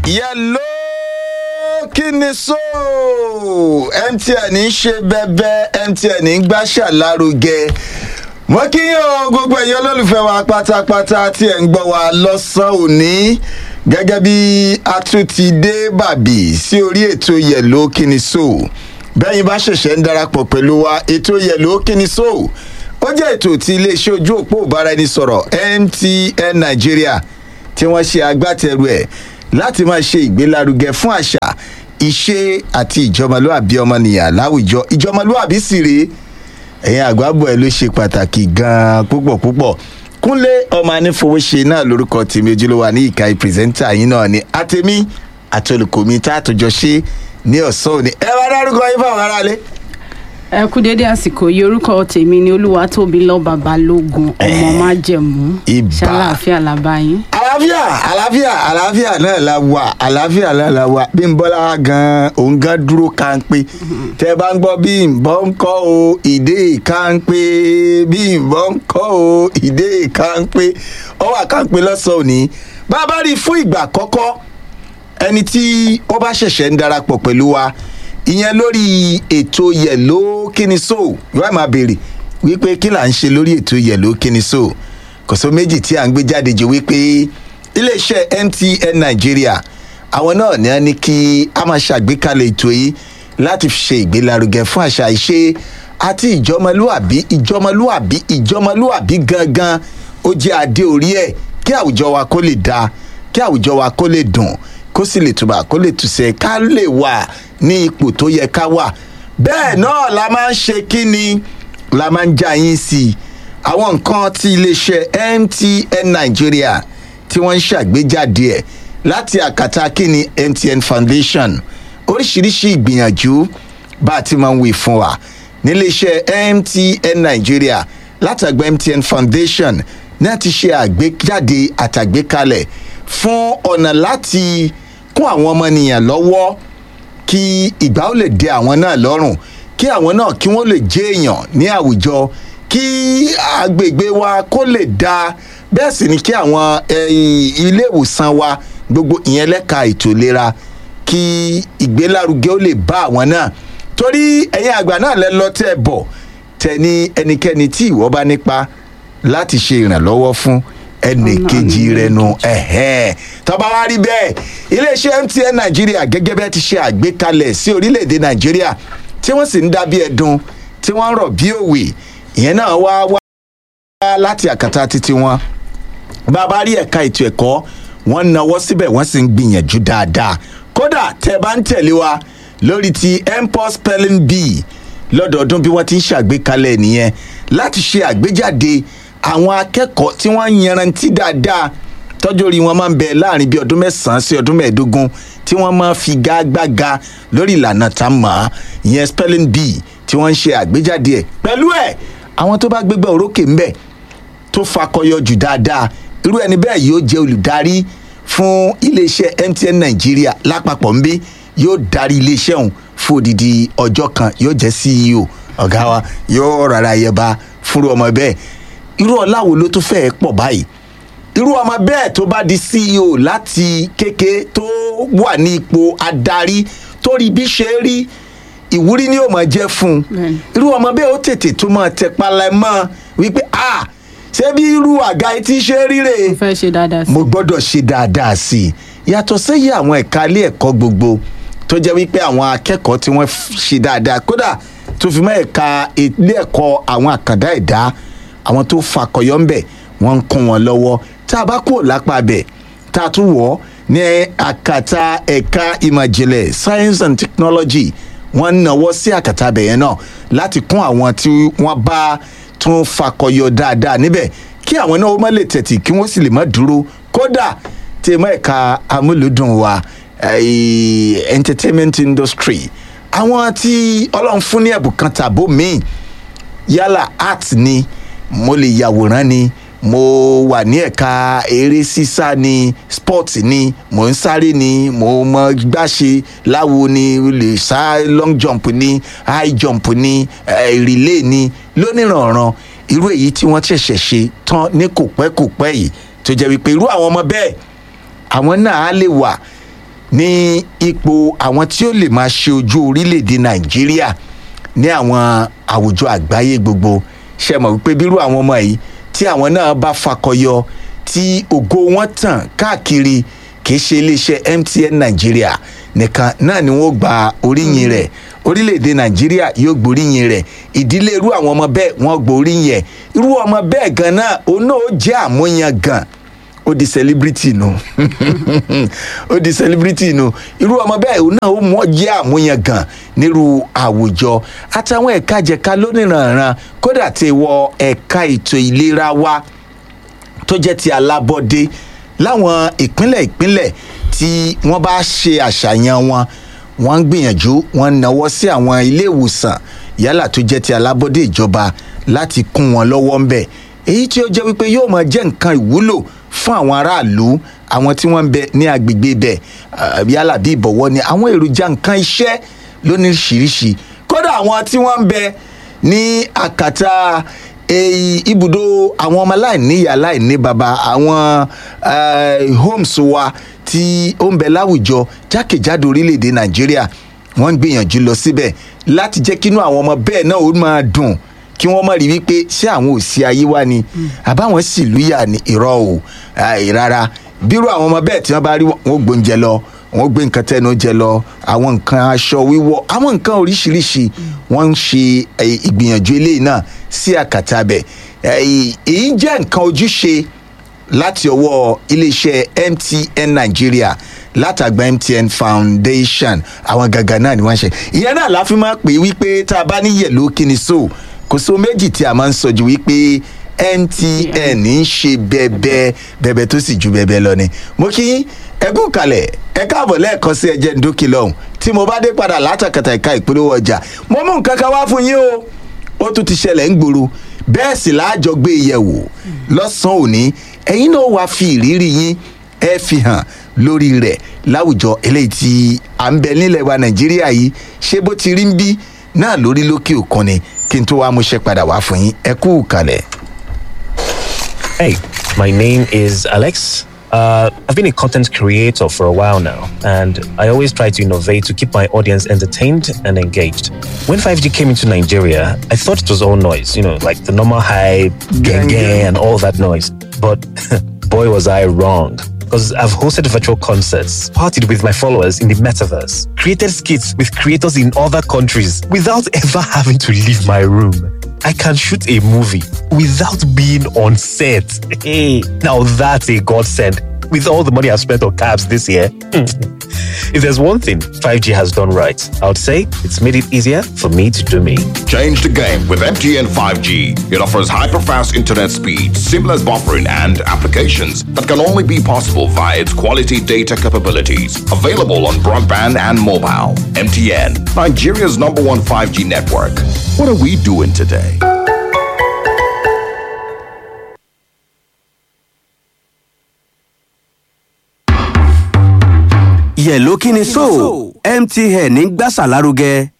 yẹlò kí ni so mtn ń ṣe bẹbẹ mtn ń gbàṣà lárugẹ mo kí yín o gbogbo ẹ̀yin olólùfẹ́ wa pátápátá tí ẹ̀ ń gbọ́ wa lọ́sàn-án òní gẹ́gẹ́ bí a tún ti dé bàbí sí orí ètò yẹ̀lò kí ni so bẹ́yìn bá ṣẹ̀ṣẹ̀ ń darapọ̀ pẹ̀lú wa ètò yẹ̀lò kí ni so ó jẹ́ ètò tí iléeṣẹ́ ojú òpó ìbáraẹnisọ̀rọ̀ mtn nigeria tí wọ́n ṣe agbátẹrù ẹ̀ láti máa ṣe ìgbélárugẹ fún àṣà ìṣe àti ìjọmọlúàbí ọmọnìyàn láwùjọ ìjọmọlúàbí sì rèé ẹ̀yin àgbàbọ̀ ẹ̀ ló ṣe pàtàkì gan-an púpọ̀ púpọ̀ kúnlé ọmọ anífowóṣe náà lórúkọ tèmi ojúlówó ní ìka pírẹsẹ́ńtà yín náà ni àtẹ̀mí àti olùkọ́mi tá a tó jọ ṣe ní ọ̀sán òní ẹ wá dárúkọ yín fáwọn aráalé. ẹ kú dédé àsìkò yìí orúkọ tèmi ni olúwatóbi lọ́ba balógun ọmọ májẹ̀mú Ìbà. ṣàlàáfíà làbáyín. àlàáfíà àlàáfíà àlàáfíà náà la wà àlàáfíà náà la wà bí n bọ́lá gan òun gan dúró kánpé tẹ bá ń gbọ́ bí n bọ́ ń kọ́ o ìdè kánpé bí n bọ́ ń kọ́ o ìdè kánpé ó wà kánpé lọ́sàn-án òní bá a bá rí i fún ìgbà àkọ́kọ́ ẹni tí ó bá ṣẹ̀ṣẹ̀ ń darapọ̀ pẹ̀lú wa ìyẹn lórí ètò yẹ̀lò kíni so yóò máa béèrè wípé kí là ń ṣe lórí ètò yẹ̀lò kíni so kò só méjì tí à ń gbé jáde jù wípé iléeṣẹ́ mtn nàìjíríà àwọn náà ní a ní kí a máa ṣàgbékalẹ̀ ètò yìí láti fi ṣe ìgbélárugẹ fún àṣà ìṣe àti ìjọmọlúàbí ìjọmọlúàbí ìjọmọlúàbí gangan ó jẹ́ adé orí ẹ̀ kí àwùjọ wa kó lè dáa kí àwùjọ wa kó lè dùn kó sì lè túbà kó lè túṣẹ ká lè wà ní ipò tó yẹ ká wà bẹ́ẹ̀ náà la máa ń ṣe kí ni la máa ń já yín sí i àwọn nǹkan tí iléeṣẹ́ mtn nigeria tí wọ́n ń ṣàgbéjáde ẹ̀ láti àkàtà kíni mtn foundation oríṣiríṣi ìgbìyànjú bá a ti máa ń wí fún wa níléeṣẹ́ mtn nigeria látàgbà mtn foundation náà ti ṣe àgbéjáde àtàgbékalẹ̀ fún ọ̀nà láti kún àwọn ọmọnìyàn lọ́wọ́ kí ìgbà ó lè dé àwọn náà lọ́rùn kí àwọn náà kí wọ́n lè jẹ́ èèyàn ní àwùjọ kí agbègbè wa kó lè da bẹ́ẹ̀ sì ni kí àwọn eh, ilé ìwòsàn wa gbogbo ìyẹn lẹ́ka ètò ìlera kí ìgbélárugẹ ó lè bá àwọn náà torí ẹ̀yin àgbà náà lẹ lọ tẹ́ ẹ bọ̀ tẹ ní ẹnikẹ́ni tí ìwọ bá nípa láti ṣe ìrànlọ́wọ́ fún ẹnì Ọ̀nà kejì ẹnì rẹ nu ẹ̀hẹ́n tọ́ba wa rí bẹ́ẹ̀ iléeṣẹ́ mtn nàìjíríà gẹ́gẹ́ bẹ́ẹ̀ ti ṣe àgbékalẹ̀ sí orílẹ̀-èdè nàìjíríà tí wọ́n sì ń dá bí ẹ̀dùn tí wọ́n ń rọ̀ bí òwe ìyẹn náà wá wá láti àkàtà títí wọn bá a bá rí ẹ̀ka ètò ẹ̀kọ́ wọ́n nawọ́ síbẹ̀ wọ́n sì ń gbìyànjú dáadáa kódà tẹ́ ẹ bá ń tẹ̀lé wa lórí ti mpos spelling bee lọ́dọọdún bí wọ́n ti ń ṣàgbékalẹ̀ nìyẹn láti ṣe àgbéjáde àwọn akẹ́kọ̀ọ́ tí wọ́n ń yanrantí dáadáa tọ́jú orí wọn máa ń bẹ láàrin bí ọdún mẹ́sàn-án sí ọdún mẹ́ẹ̀ẹ́dógún tí wọ́n máa fi gágbága lórí ìlànà tá a mọ̀ ọ́ ìyẹn spelling bee tí wọ́n ń ṣe àgbéjáde ẹ̀ pẹ̀lú ẹ̀ àwọn tó bá gbégbá orókè ń bẹ̀ tó fakọyọ jù dáadáa irú ẹni bẹ́ẹ̀ yóò jẹ́ olùdarí fún iléeṣẹ́ mtn nàìjíríà lápapọ̀ nbí yóò darí iléeṣẹ́ ọ̀hún fún odidi ọjọ́ kan yóò jẹ́ ceo ọ̀gá wa yóò rárá yẹba fúnru ọmọ bẹ́ẹ̀ irú ọlá wo ló tún fẹ́ẹ́ pọ̀ báyìí irú ọmọ bẹ́ẹ̀ tó bá di ceo láti kéke tó wà ní ipò adarí tó rí bí ṣe rí ìwúrí ni yóò máa jẹ́ fún un Bẹ́ẹ̀ni. irú ọmọ bẹ́ẹ̀ ó tètè tó máa tẹpalẹ̀ mọ́ wípé a ṣé bí irú àga yìí ti ṣe ríre mo fẹ́ ṣe dáadáa sí mo gbọ́dọ̀ ṣe dáadáa sí i yàtọ̀ sẹ́yìn àwọn ẹ̀ka ilé ẹ̀kọ́ gbogbo tó jẹ́ wípé àwọn akẹ́kọ̀ọ́ tí wọ́n f- ṣe dáadáa kódà tó fi mọ́ ẹ̀ka ilé ẹ̀kọ́ àwọn àkàndá ẹ̀dá àwọn tó fakọyọ́ ń bẹ̀ wọ́n ń kún wọn lọ́wọ́ tá a bá kúrò lápá bẹ̀ tá a tún wọ̀ ọ́ ní àkàtà ẹ̀ka ìmọ̀jìnlẹ̀ science and technology wọ́n ń nawọ́ sí àkàtà bẹ̀yẹn náà láti kún àwọn tí wọ́n bá tún fakọyọ dáadáa níbẹ̀ kí àwọn náà ó má lè tẹ̀tì kí wọ́n sì lè má dúró kódà tí mọ́ ẹ̀ka amúlùdùn wa eh, entertainment industry àwọn tí ọlọ́run fún ní ẹ̀bùn kan tàbó míì yálà art ni mo lè yàwòrán ni mo wà ní ẹ̀ka eré sísá ni sport ni mo ń sáré ni mo mọ gbàṣe láwo ni o lè sá long jump ni high jump ni eh, relay ni lónìrànràn irú èyí tí wọ́n ṣẹ̀ṣẹ̀ ṣe tán ní kò pẹ́ kò pẹ́ yìí tó jẹ́ wípé irú àwọn ọmọ bẹ́ẹ̀ àwọn náà á lè wà ní ipò àwọn tí ó lè máa ṣe ojú orílẹ̀-èdè nàìjíríà ní àwọn àwùjọ àgbáyé gbogbo ṣe mọ̀ wípé bírú àwọn ọmọ yìí tí àwọn náà bá fakọyọ tí ògo wọn tàn káàkiri kì í ṣe iléeṣẹ́ mtn nàìjíríà nìkan náà ni wọ́n gba oríyìn rẹ̀ orílẹ̀-èdè nàìjíríà yóò gboríyìn rẹ̀ ìdílé irú àwọn ọmọ bẹ́ẹ̀ wọ́n gboríyìn ẹ̀ irú ọmọ bẹ́ẹ̀ gan náà òun náà ó jẹ́ àmúyan gan ó di celebrity nu ó di celebrity nu irú ọmọ bẹ́ẹ̀ òun náà ó mọ̀ jẹ́ àmúyan gan nírú àwùjọ àtàwọn ẹ̀ka jẹ̀ka lónìrànràn kódà tí wọ ẹ̀ka ètò ìlera wa tó jẹ́ ti alábọ́dé láwọn ìpínlẹ̀ ìpínlẹ̀ tí wọ́n bá ṣe àṣàyàn wọn wọ́n ń gbìyànjú wọ́n ń nawọ́ sí àwọn ilé ìwòsàn yálà tó jẹ́ ti alábọ́dé ìjọba láti kún wọn lọ́wọ́ ń bẹ̀ èyí tí ó jẹ́ wípé yóò máa jẹ́ nǹkan ìwúlò fún àwọn aráàlú àwọn tí wọ́n ń bẹ ní agbègbè bẹ̀ yálà bí ìbọ̀wọ́ ni àwọn èròjà nǹkan iṣẹ́ lóníṣìíríṣìí kódà àwọn tí wọ́n ń bẹ ní àkàtà èyí ibùdó àwọn ọmọ aláìníyà aláìní baba àwọn homes wa tí ó ń bẹ láwùjọ jákèjádò orílẹ̀-èdè nàìjíríà wọ́n ń gbìyànjú lọ síbẹ̀ láti jẹ́ kínú àwọn ọmọ bẹ́ẹ̀ náà ó máa dùn kí wọ́n mọ̀ rí wípé ṣé àwọn òsì ayé wa ni àbáwọn sì lùyà ní irọ́ o rárá bírú àwọn ọmọ bẹ́ẹ̀ tí wọ́n bá rí wọn gbóúnjẹ lọ wọn gbé nǹkan tẹnu jẹ lọ àwọn nǹkan aṣọ wíwọ àwọn nǹkan oríṣiríṣi wọn ń ṣe ìgbìyànjú eléyìí náà sí àkàtà bẹ èyí jẹ́ nǹkan ojúṣe láti ọwọ́ iléeṣẹ́ mtn nigeria látàgbà mtn foundation àwọn gàgà náà ni wọ́n ṣe ìyẹn náà la fi máa pè wípé tá a bá ní yẹ̀lò kíni so kò so méjì tí a máa ń sọ ju wípé mtn ń ṣe bẹ́ẹ̀bẹ́ bẹ́ẹ̀bẹ́ tó sì ju bẹ́ẹ̀bẹ́ lọ ni mo kí ẹkú kalẹ̀ ẹ káàbọ̀ lẹ́ẹ̀kan sí ẹjẹ́ ndókì lọ́hùn tí mo bá dé padà látàkàtà ìka ìpolówó ọjà mo mú nǹkan kan wá fún yín o ó tún ti ṣẹlẹ̀ ń gbòòrò bẹ́ẹ̀ sì láàjọ gbé yẹ̀wò lọ́sàn-án òní ẹ̀yin náà wàá fi ìrírí yín ẹ fi hàn lórí rẹ̀ láwùjọ eléyìí tí à ń bẹ nílẹ̀ wa nàìjíríà yìí ṣé bó ti rí ń bí náà lórí lókè òkun ni kí n tó wá mú ṣe padà wá fún yín ẹ kú kalẹ̀. Hey, my name is Alex. Uh, I've been a content creator for a while now, and I always try to innovate to keep my audience entertained and engaged. When 5G came into Nigeria, I thought it was all noise, you know, like the normal hype, gang gang, and all that noise. But boy, was I wrong. Because I've hosted virtual concerts, partied with my followers in the metaverse, created skits with creators in other countries without ever having to leave my room. I can shoot a movie without being on set. Hey, now that's a godsend. With all the money I've spent on cabs this year, if there's one thing 5G has done right, I would say it's made it easier for me to do me. Change the game with MTN 5G. It offers hyper-fast internet speed, seamless buffering, and applications that can only be possible via its quality data capabilities. Available on broadband and mobile. MTN, Nigeria's number one 5G network. What are we doing today? yẹ̀ló kí ni so mtn ń gbàsà lárugẹ